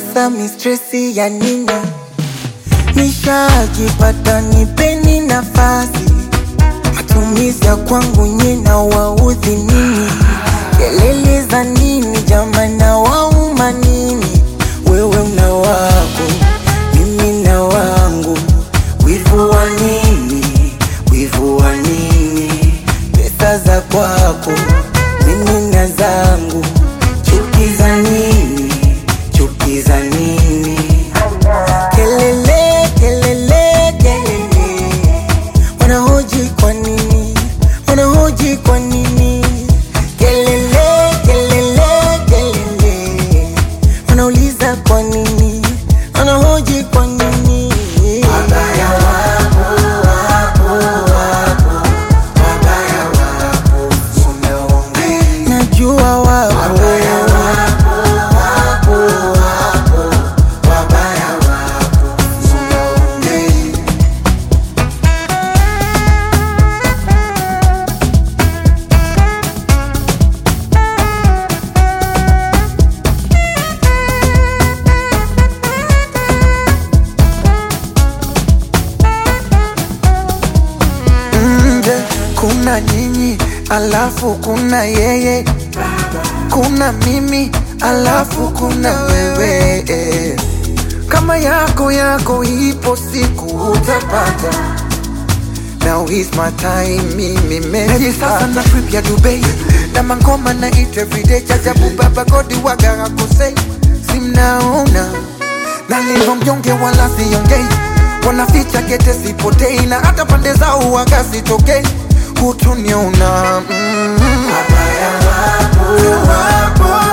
Sasa mistresi ya nini? Nishajipata, nipeni nafasi. Matumizi ya kwangu nyina waudhi nini? Kelele za nini jamani, na wauma nini? Wewe una wako, mimi na wangu. Wivu wa nini? Wivu wa nini? Pesa za kwako, mimi na zangu. Chuki za nini? Chuki za nini? Kelele, kelele, kelele, wanahoji kwa nini? Wanahoji kwa nini? Kelele, kelele, kelele, wanauliza kwa nini? Wanahoji kwa nini? Wabaya wapo, wapo, wapo, wabaya wapo, unaongea. Najua wapo, wabaya wapo, wapo, wapo, wabaya wapo, unaongea. nje kuna nyinyi alafu kuna yeye kuna mimi alafu kuna wewe eh. kama yako yako ipo siku utapata Now is my time, mimi meji sasa na trip ya Dubai na mangoma na eat everyday chajabu baba godi waga hakosei simnaona nalivyo mnyonge wala siongei wanaficha kete sipotei na hata pande zao waga sitokei hutuniona mm. Wabaya wapo, wapo